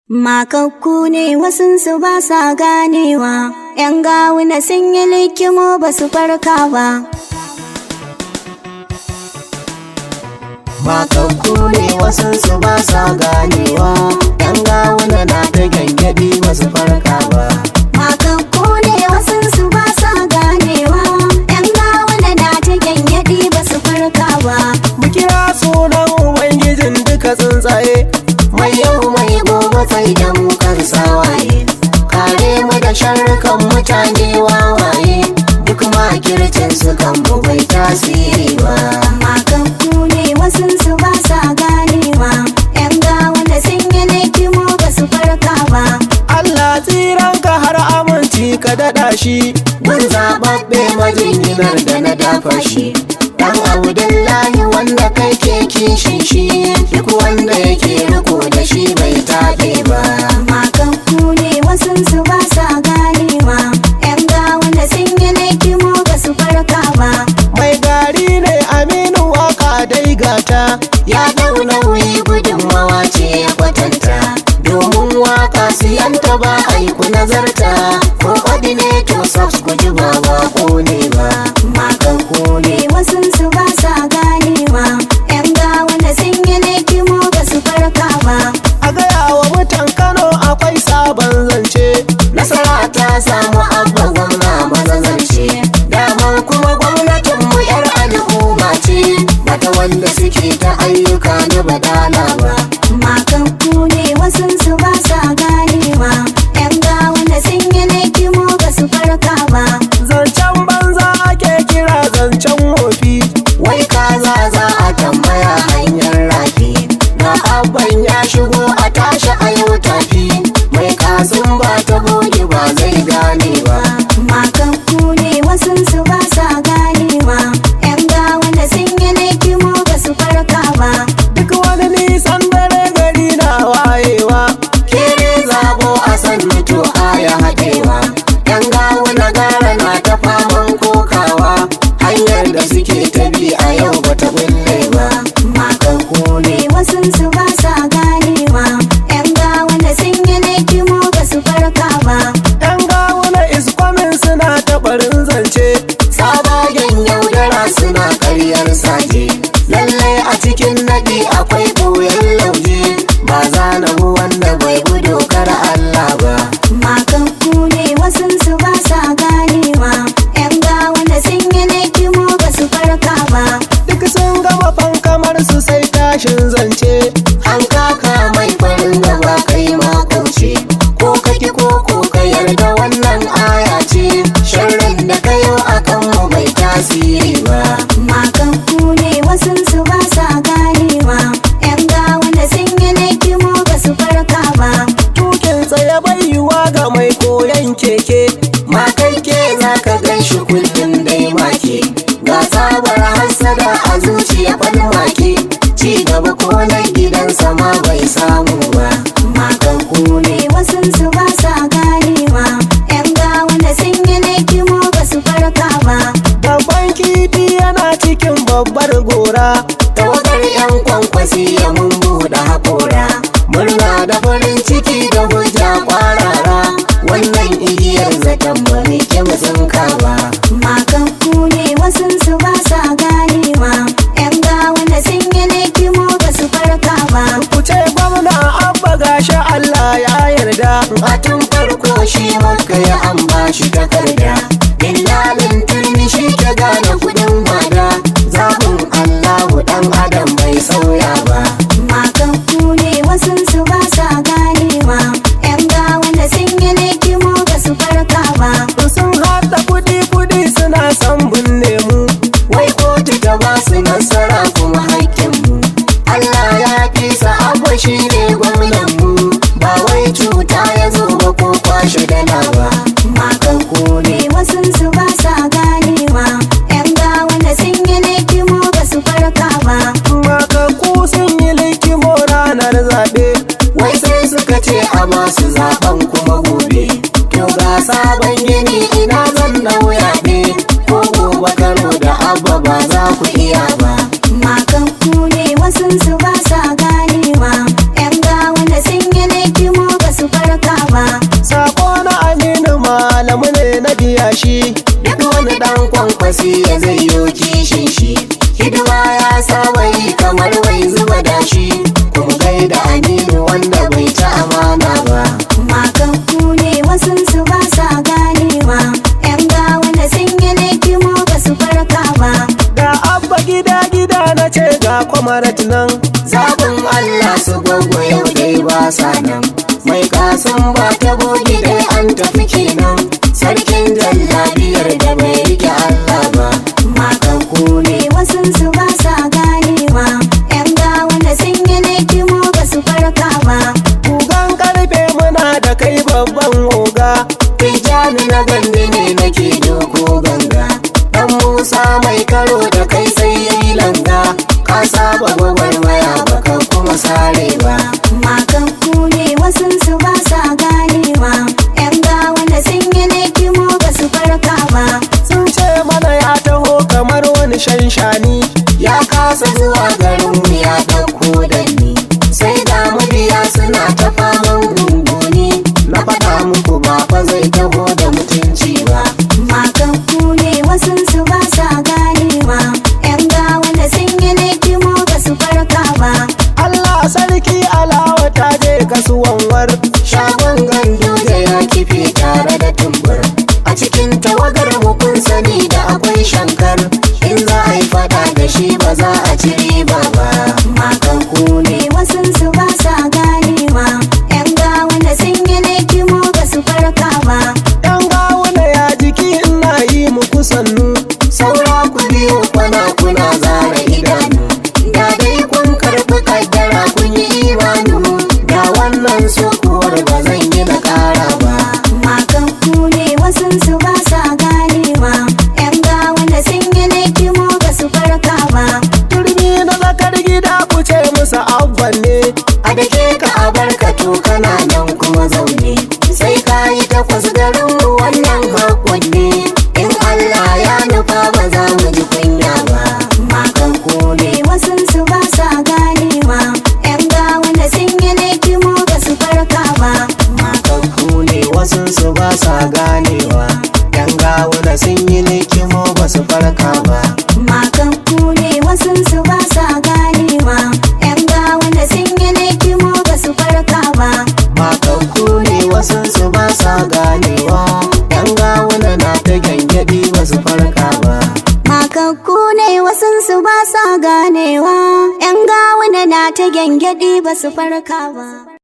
Makakku ne wasunsu ba sa ganewa, ‘yan gawuna sun yi likimo ba su farka ba. Makakku ne wasunsu ba sa ganewa, ‘yan gawuna na ta gyangyaɗi ba su farka ba. Makakku ne wasunsu ba sa ganewa, ‘yan gawuna na ta gyangyaɗi ba su farka ba. Mu kira sunan Ubangijin duka tsuntsaye, mai yau mai gobe sai da mu kan sawaye. Kare mu da sharrukan mutane wawaye, duk makircin su kan mu bai tasiri ba. Makakku ne wasunsu ba sa ganewa, ‘yan gawuna sun yi likimo ba su farka ba. Allah tsiranka har aminci ka daɗa shi, gun zaɓaɓɓe majinginar da na dafa shi. Dan Abdullahi wanda kai ke kishin shi, duk wanda yake riko da shi bai taɓe ba. Makakku ne wasunsu ba sa ganewa, ‘yan gawuna sun yi likimo ba su farka ba. Mai gari ne Aminu waka dai gata, ya dau nauyi gudunmawa ce ya kwatanta. Domin waka siyanta ba aiku nazarta, ko ordinator subs ku ji ba ba ko ne ba. Makakku ne wasunsu ba sa ganewa, ‘yan gawuna sun yi likimo ba su farka ba. A gaya wa mutan Kano akwai sabon zance, nasara ta samu abba gwamna mazazance. Dama kuma gwamnatin mu yar al'umma ce, bata wanda suke ta ayyuka na badala ba. Makakku ne wasunsu ba sa ganewa, ‘yan gawuna sun yi likimo ba su farka ba. Zancen banza ake kira zancen wofi, wai kaza za a tambaya hanyar rafi. Na abban ya shigo a tashi a yau tafi, mai kasin ba ta goge ba zai gane ba. Makakku ne wasunsu ba sa ganewa, ‘yan gawuna sun yi likimo ba su farka ba. Duk wani nisan dare gari na wayewa, kere zabo a san mutu aya haɗewa. Yan gawo na gara na ta faman kokawa, hanyar da suke ta bi a yau bata bulle ba. Makakku ne wasunsu ba sa ganewa, ‘yan gawuna sun yi likimo ba su farka ba. Yan gawo na iskwamin suna ta barin zance, sabagen yaudara suna karyar saje. Lallai a cikin naɗi akwai ɓoyen lauje, ba za na bu wanda bai bi dokar Allah ba. Makakku ne wasunsu ba sa ganewa, ‘yan gawuna sun yi likimo ba su farka ba. duk sun gama fankamar su sai tashin zance an kaka mai farin gaba kai makauce ko kaki ko ko ka yarda wannan aya ce sharrin da kayo akan mu bai tasiri ba Makakku ne wasunsu ba sa ganewa, ‘yan gawuna sun yi likimo ba su farka ba. tukin tsaye bai yiwa ga mai koyan keke makaike za ka gan shi kullum dai make ga sabar hasada a zuciya falmake ci gaba ko na gidansa ma bai samu ba Makakku ne wasunsu ba sa ganewa, ‘yan gawuna sun yi likimo ba su farka ba. Babban kifi yana cikin babbar gora Tawagar 'yan kwankwasi ya mun buɗe haƙora Murna da farin ciki da hujja ƙwarara Wannan igiyar zaton ba mai kyau tsinka ba Makakku ne wasunsu ba sa ganewa, ‘yan gawuna sun yi likimo ba su farka ba. Ku ce gwamna abba gashi Allah ya yarda A tun farko shi maka ya an bashi takarda Dillalin turmi shi ke gane kudin wada Zaɓin Allahu ɗan adam bai sauya ba Makakku ne wasunsu ba sa ganewa, ‘yan gawuna sun yi likimo ba su farka ba. sun haɗa kuɗi-kuɗi suna son binne mu wai kotu ta ba su nasara kuma haƙƙinmu Allah ya fi abu shi ne gwamnanmu ba wai cuta ya zo ba ko kwashe dala ba Makakku ne wasunsu ba sa ganewa, ‘yan gawuna sun yi likimo ba su farka ba. makakku sun yi likimo ranar zaɓe wai sai suka ce a masu zaɓen kuma gobe to ga sabon gini ina zan nauya ne ko gobe karo da abba ba za ku iya ba Makakku ne wasunsu ba sa ganewa, ‘yan gawuna sun yi likimo ba kwamarat nan zaɓin Allah su gwagwa yau dai ba sa nan mai kasan ba ta bogi dai an tafi kenan sarkin jallabiyar da bai rike Allah ba Makaku ne wasu su ba sa ganewa Yan gawa da sun yi laikimo ba su farka ba Kugan karfe muna da kai babban oga Tijjani na gandi ne nake doko ganga Dan Musa mai karo da kai sai yayi langa Ka saba gwagwarmaya baka kuma sare ba Makaku ne wasu su ba sa ganewa Yan gawa da sun yi laikimo ba su farka ba Sun ce mana ya taho kamar wani shanshani Ya kasa zuwa garin mu ya ɗauko da ni Sai da mabiya suna ta faman gunguni Na faɗa muku ba fa zai taho da mutunci ba Makaku ne wasu su ba sa ganewa Yan gawa da sun yi laikimo ba su farka ba Allah sarki alawa ta je kasuwan war shagon gandu da ya kife tare da tumbur a cikin tawagar mu kun sani da akwai shankar in za a yi fada da shi ba za a ci riba ba Makaku ne wasu su ba sa ganewa Yan gawa da sun yi laikimo ba su farka ba yan gawuna ya jiki ina yi muku sannu saura ku biyu kwana kuna zara idanu da dai kun karɓi kaddara kun yi imanu da wannan sukuwar ba zan yi na ƙara ba Makaku ne wasu su ba sa ganewa Yan gawa da sun yi laikimo ba su farka ba turmi na zakar gida ku ce musu abban ne a da ke ka a barka to kana nan kuma zaune sai ka yi takwas garin mu wannan hakon ne in Allah ya nufa ba za mu ji kunya ba Makaku ne wasu su ba sa ganewa Yan gawa da sun yi laikimo ba su farka ba Makanku ne wasu su ba sa ganewa yan gawuna sun yi likimo ba su farka ba Makaku ne wasu su ba sa ganewa Yan gawa da sun yi laikimo ba su farka ba Makanku ne wasu su ba sa ganewa yan gawuna na ta gyangyaɗi ba su farka ba Makakku ne wasu su ba sa ganewa, ‘yan gawuna na ta gyangyaɗi ba su farka ba.